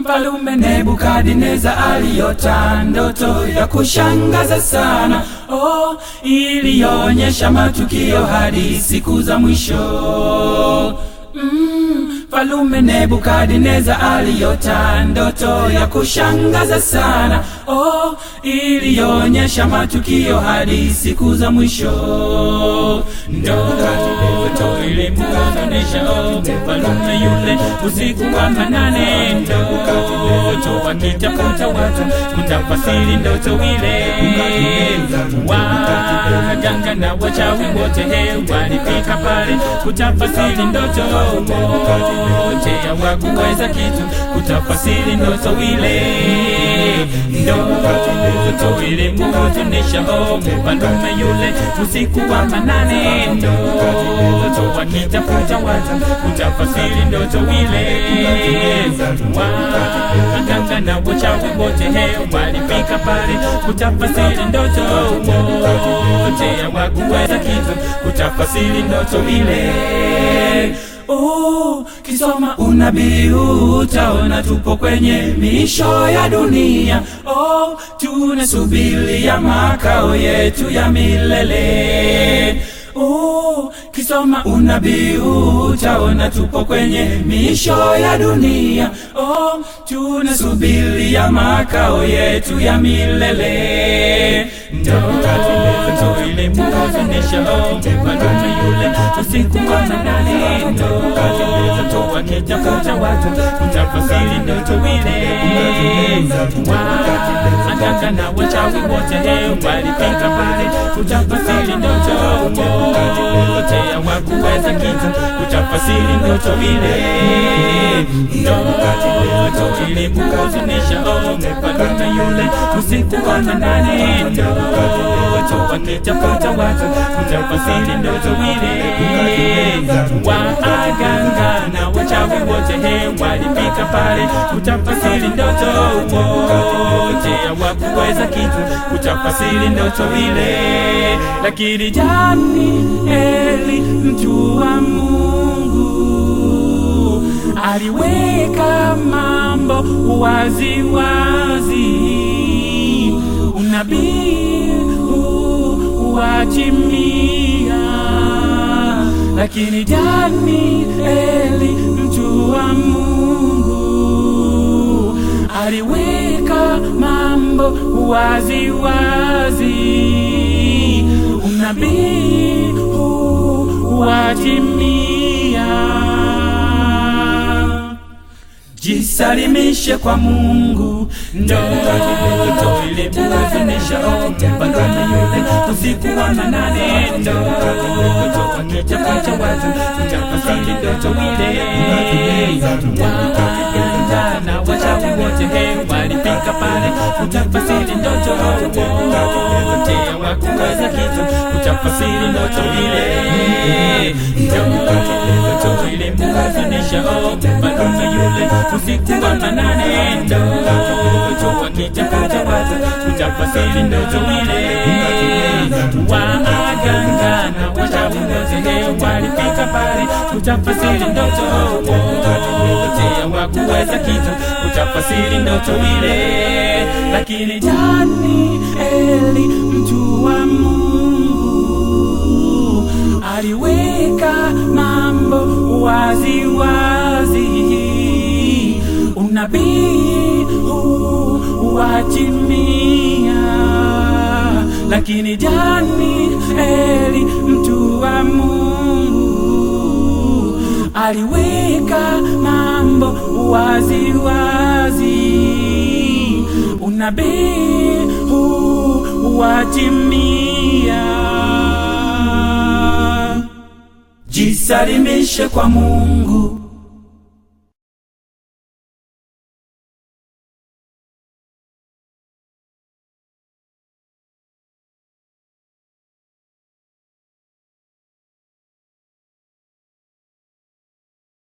Mfalume Nebukadneza aliota ndoto ya kushangaza sana, oh, iliyoonyesha matukio hadi siku za mwisho. Mm, Mfalume Nebukadneza aliota ndoto ya kushangaza sana, oh, iliyoonyesha matukio hadi siku za mwisho. Ndoto ilimhuzunisha oh, mfalume yule usiku wa manane, ndoto akitafuta watu kutafasiri ndoto ile. Waganga na wachawi wote he walifika pale kutafasiri ndoto wote hawakuweza kitu kutafasiri ndoto ile. Ndoto ilimhuzunisha oh, mfalume yule usiku wa manane, ndoto akitafuta watu kutafasiri ndoto ile. Waganga na wachawi wote he walifika pale kutafasiri ndoto wote hawakuweza kitu kutafasiri ndoto ile. Oh, kisoma unabii utaona tupo kwenye misho ya dunia. Oh, tunasubiria makao yetu ya milele. Oh, kisoma unabii utaona tupo kwenye misho ya dunia. Oh, tunasubiria makao yetu ya milele. Ndoto ilimhuzunisha oh, mfalume yule usiku wa manane, ndoto akitafuta watu kutafasiri ndoto ile. Waganga na wachawi wote he walifika pale kutafasiri ndoto wote hawakuweza kitu kutafasiri ndoto ile. Ndoto ilimhuzunisha oh, mfalume yule usiku wa manane, ndoto akitafuta watu kutafasiri ndoto ile. Waganga na wachawi wote he walifika pale kutafasiri ndoto wote hawakuweza kitu kutafasiri ndoto ile, lakini Danieli mtu wa Mungu aliweka mambo wazi wazi, unabii huu watimia, lakini Danieli mtu wa Mungu aliweka mambo wazi wazi, unabii huu watimia. Jisalimishe kwa Mungu, ndoto ilimhuzunisha oh, mfalume yule usiku wa manane, ndoto akitafuta watu kutafasiri ndoto ile. Waganga na wachawi wote he walifika pale kutafasiri ndoto wote hawakuweza kitu kutafasiri ndoto ile. Ndoto ilimhuzunisha oh, mfalume yule usiku wa manane, ndoto akitafuta watu kutafasiri ndoto ile. Waganga na wachawi wote he walifika pale kutafasiri ndoto wote hawakuweza kitu kutafasiri ndoto ile, lakini Danieli mtu wa Mungu aliweka mambo wazi wazi, unabii huu watimia, lakini Danieli mtu wa Mungu aliweka mambo wazi wazi, unabii huu watimia. Jisalimishe kwa Mungu,